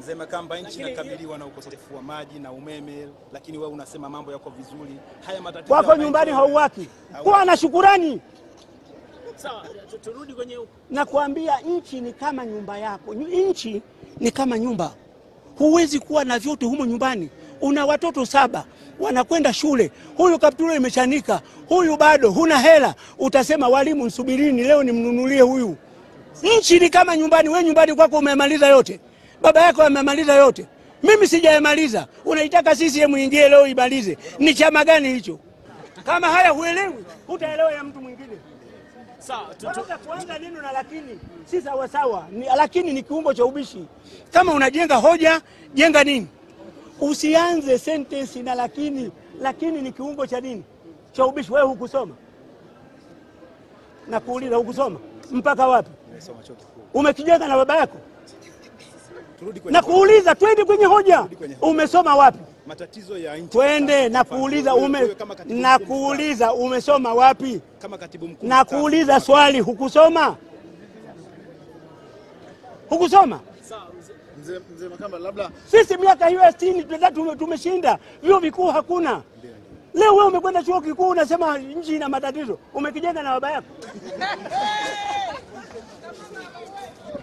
Mzee Makamba, nchi inakabiliwa na ukosefu wa maji na umeme, lakini wewe unasema mambo yako vizuri. Haya matatizo ya Kwako wananchi nyumbani wa- hauwaki, kuwa na shukurani. Sawa, tu- turudi kwenye na kuambia nchi ni kama nyumba yako. Nyu- Nchi ni kama nyumba, huwezi kuwa na vyote humo nyumbani. Una watoto saba wanakwenda shule, huyu kaptura imechanika, huyu bado huna hela, utasema walimu, nsubirini leo nimnunulie huyu. Nchi ni kama nyumbani. We nyumbani kwako umemaliza yote, baba yako amemaliza yote, mimi sijayamaliza. Unaitaka CCM ingie leo imalize? Ni chama gani hicho? Kama haya huelewi, hutaelewa ya mtu mwingine. sawa, tu- tu- Unaweza kuanza neno na lakini si sawasawa. Ni, lakini ni kiungo cha ubishi. Kama unajenga hoja, jenga nini? Usianze sentensi na lakini. Lakini ni kiungo cha nini? Cha ubishi. Wewe hukusoma, nakuuliza, hukusoma mpaka wapi? Nimesoma chuo kikuu. Umekijenga na baba yako? Turudi kwenye Nakuuliza, twende kwenye hoja. kwenye hoja. Umesoma wapi? matatizo ya nchi. Twende. Sasa, Nakuuliza, wewe- ume, wewe kama katibu mkuu nakuuliza umesoma wapi? mstaafu, kama katibu mkuu Nakuuliza mstaafu, swali, hukusoma? Hukusoma? sawa, mzee. Mzee mzee Makamba, labda Sisi miaka hiyo ya sitini tume- tumeshinda, vyuo vikuu hakuna. Leo wewe umekwenda chuo kikuu unasema nchi ina matatizo, umekijenga na baba yako.